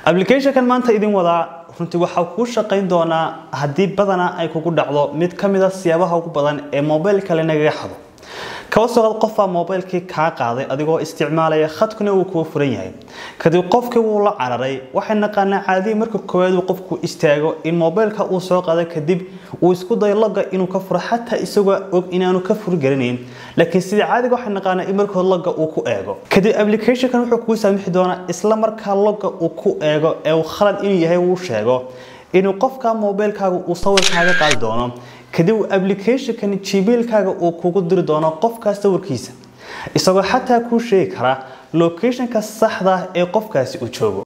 applicationkan maanta idin wadaa runtii waxaa kuu shaqayn doonaa haddii badanaa ay kugu dhacdo mid ka mid a siyaabaha ugu badan ee mobil kale nagaga xado kaba soo qaad qofbaa mobilkii kaa qaaday adigoo isticmaalaya khadkuna uu kuwa furan yahay kadib qofkii wuu la cararay waxay naqaanaa caadiyi marka koowaad uu qofku istaago in mobilka uu soo qaaday kadib uu isku dayo logga inuu ka furo xataa isagoo og inaanu ka furi garanayn laakiin sidii caadiga waxay naqaanaa in markood logga uu ku eego kadib applicationkan wuxuu kuu saamixi doonaa isla markaa logga uu ku eego ee uu khalad inuu yahay uu sheego inuu qofka mobilkaaga uu sawirkaaga qaadi doono kadib uu applicationkan gmailkaaga uu kugu diri doono qofkaas sawirkiisa isagoo xataa kuu sheegi kara locationka saxda ah ee qofkaasi uu joogo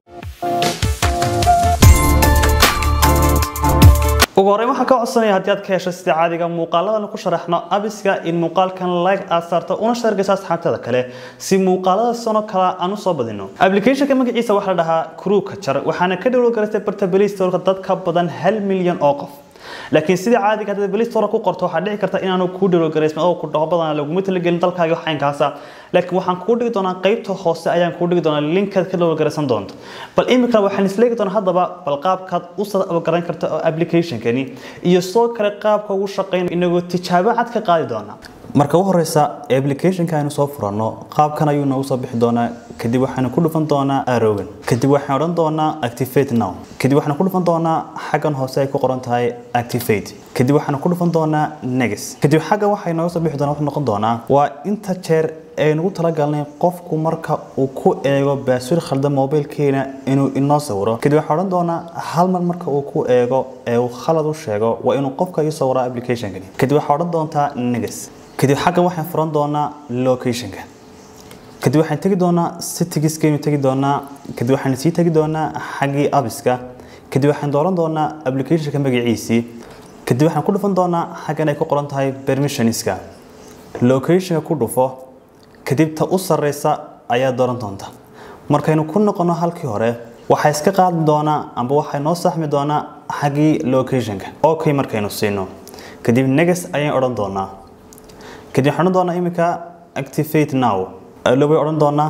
ugu horreyn waxaan ka codsanaya haddii aad ka hesho sida caadiga muuqaaladan ku sharaxno abiska in muuqaalkan like aad saarto una sheergayso asxaabtada kale si muuqaalada sano kale aan u soo badino applicationka magaciisa waxaa la dhahaa crew kajar waxaana ka dhowlo garaystay barta play store dad ka badan hal milyan oo qof laakiin sidii caadiga haddaad play store ku qorto waxaa dhici karta inaanu kuu dhowlo garaysmin oo ku dhaho badan laguma talagelin dalkaaga waxaynkaasa laakiin waxaan kuu dhigi doonaa qaybta hoose ayaan kuu dhigi doonaa linkaad ka dhowlo garaysan doonto bal imika waxaan isleegi doonaa haddaba bal qaabkaad u garan karta oo applicationkani iyo sidoo kale qaabka ugu shaqeyn inagoo tijaabo cad ka qaadi doonaa marka u horeysa applicationka aynu soo furanno qaabkan ayuu noogu soo bixi doonaa kadib waxaanu ku dhufan doonaa arrowan kadib waxaan odhan doonaa activate now kadib waxaanu ku dhufan doonaa xaggan hoose ay ku qoran tahay activate kadib waxaanu ku dhufan doonaa next kadib xaggan waxay nooga soo bixi doonaa wuxuu noqon doonaa waa inta jeer aynugu talagalnay qofku marka uu ku eego baaswir khaldan mobilkeena inuu inoo sawiro kadib waxaan odhan doonaa hal mar marka uu ku eego ee uu khalad u sheego waa inuu qofka ii sawiraa applicationkani kadib waxaa odhan doontaa next kadib xaggan waxaan furan doonaa locationka kadib waxaan tegi doonaa settigiskaynu tegi doonaa kadib waxaan sii tegi doonaa xaggii abiska kadib waxaan dooran doonaa applicationka magaciisii kadib waxaan ku dhufan doonaa xaggan ay ku qoran tahay permissionska locationka ku dhufo kadib ta u sarreysa ayaa dooran doonta markaynu ku noqono halkii hore waxaa iska qaadi doonaa amba waxay noo saxmi doonaa xaggii locationka okay markaynu siino kadib negas ayaan odhan doonaa kadib waxaan odhan doonaa iminka activate now lobay odhan doonaa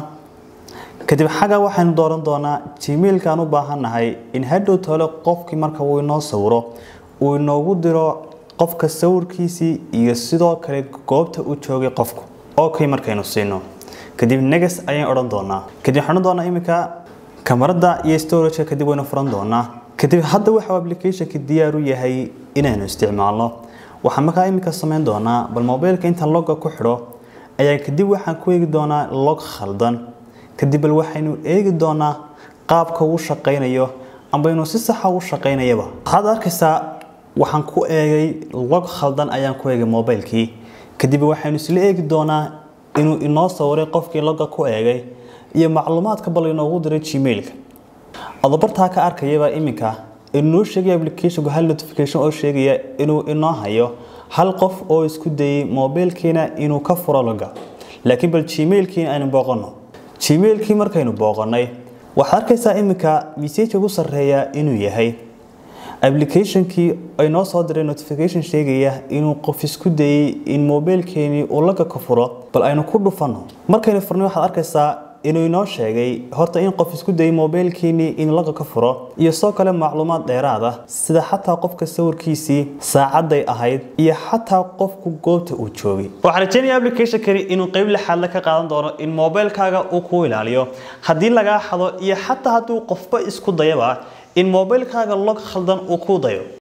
kadib xagga waxaynu dooran doonaa gmailkaan u baahannahay in hadhow tole qofkii marka uu inoo sawiro uu inoogu diro qofka sawirkiisii iyo sidoo kale goobta uu joogay qofku okay markaynu siino kadib negas ayaan odhan doonaa kadib waxaan odhan doonaa iminka kamarada iyo storageka kadib waynu furan doonaa kadib hadda waxa applicationka diyaar u yahay inaynu isticmaalno waxaan markaa iminka samayn doonaa bal mobilka intaan logga ku xidho ayaa kadib waxaan ku eegi doonaa log khaldan kadib bal waxaynu eegi doonaa qaabka uu shaqaynayo amba inuu si saxa u shaqaynayaba waxaad arkaysaa waxaan ku eegay log khaldan ayaan ku eegay mobilkii kadib waxaynu isla eegi doonaa inuu inoo sawiray qofkii logga ku eegay iyo macluumaadka bal inoogu diray gmailka adobartaa ka arkayaba iminka inoo sheegaya applicationku hal notification oo sheegaya inuu inoo hayo hal qof oo isku dayay mobilkiina inuu ka furo logga laakiin bal gmailkiina aynu booqanno gmailkii markaynu booqannay waxaad arkaysaa iminka message ugu sarreeya inuu yahay applicationkii ay noo soo diray notification sheegaya inuu qof isku dayay in mobilkeenii uu logga ka furo bal aynu ku dhufanno markaynu furnay waxaad arkaysaa inuu inoo sheegay horta in qof isku dayay mobilkiinii in laga ka furo iyo soo kale macluumaad dheeraad ah sida xataa qofka sawirkiisii saacadday ahayd iyo xataa qofku goobta uu joogay waxaan rajeynaya applicationkani inuu qayb lixaadle ka qaadan doono in mobilkaaga uu kuu ilaaliyo haddii lagaa xado iyo xataa hadduu qofba isku dayaba in mobilkaaga log khaldan uu kuu dayo